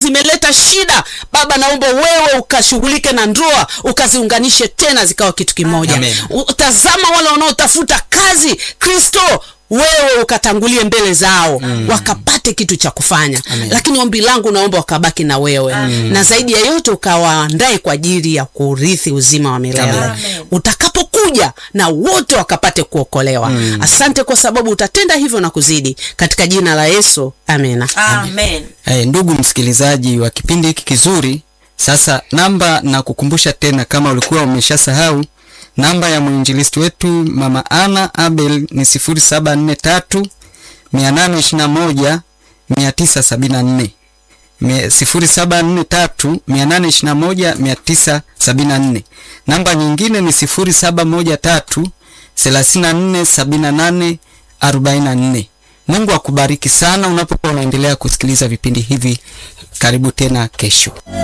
zimeleta shida baba naomba wewe ukashughulike na ndoa ukaziunganishe tena zikawa kitu kimoja Amen. utazama wale wanaotafuta kazi kristo wewe ukatangulie mbele zao mm. wakapate kitu cha kufanya Amen. lakini ombi langu naomba wakabaki na wewe mm. na zaidi ya yote ukawaandae kwa ajili ya kurithi uzima wa milele Amen. utakapokuja na wote wakapate kuokolewa mm. asante kwa sababu utatenda hivyo na kuzidi katika jina la yesu amena amen Hey, ndugu msikilizaji wa kipindi hiki kizuri, sasa namba na kukumbusha tena, kama ulikuwa umeshasahau, namba ya mwinjilisti wetu mama Ana Abel ni 0743 821 974 0743 821 974. Namba nyingine ni 0713 34 78 44. Mungu akubariki sana unapokuwa unaendelea kusikiliza vipindi hivi. Karibu tena kesho.